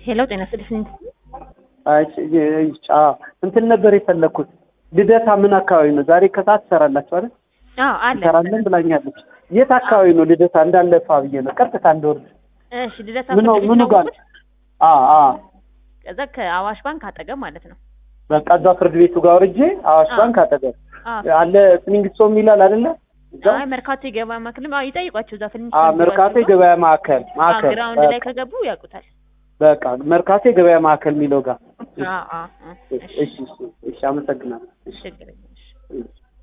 ሄሎ ጤና ይስጥልኝ። አይ ጫ እንትን ነበር የፈለግኩት ልደታ ምን አካባቢ ነው? ዛሬ ከሰዓት ትሰራላችሁ አይደል? አዎ አለ። እንሰራለን ብላኛለች። የት አካባቢ ነው ልደታ? እንዳለፋ ብዬ ነው ቀጥታ እንደወርድ እሺ ልደታ ምኑ ፍርድ ቤት ምኑ ነው ጋር የምትገቡት? አ አ ከዛ ከአዋሽ ባንክ አጠገብ ማለት ነው። በቃ እዛ ፍርድ ቤቱ ጋር ወርጄ አዋሽ አዎ። ባንክ አጠገብ አዎ አለ ፍሊንግስቶን ይላል አይደለ? እዛ አይ መርካቶ የገበያ ማዕከልም አዎ ይጠይቋቸው እዛ ፍልኝ አ መርካቶ የገበያ ማዕከል ማዕከል ግራውንድ ላይ በቃ ከገቡ ያውቁታል። በቃ መርካቶ የገበያ ማዕከል የሚለው ጋር አዎ አዎ አዎ። እሺ እሺ እሺ አመሰግናለሁ። እሺ ችግር የለም። እሺ። እሺ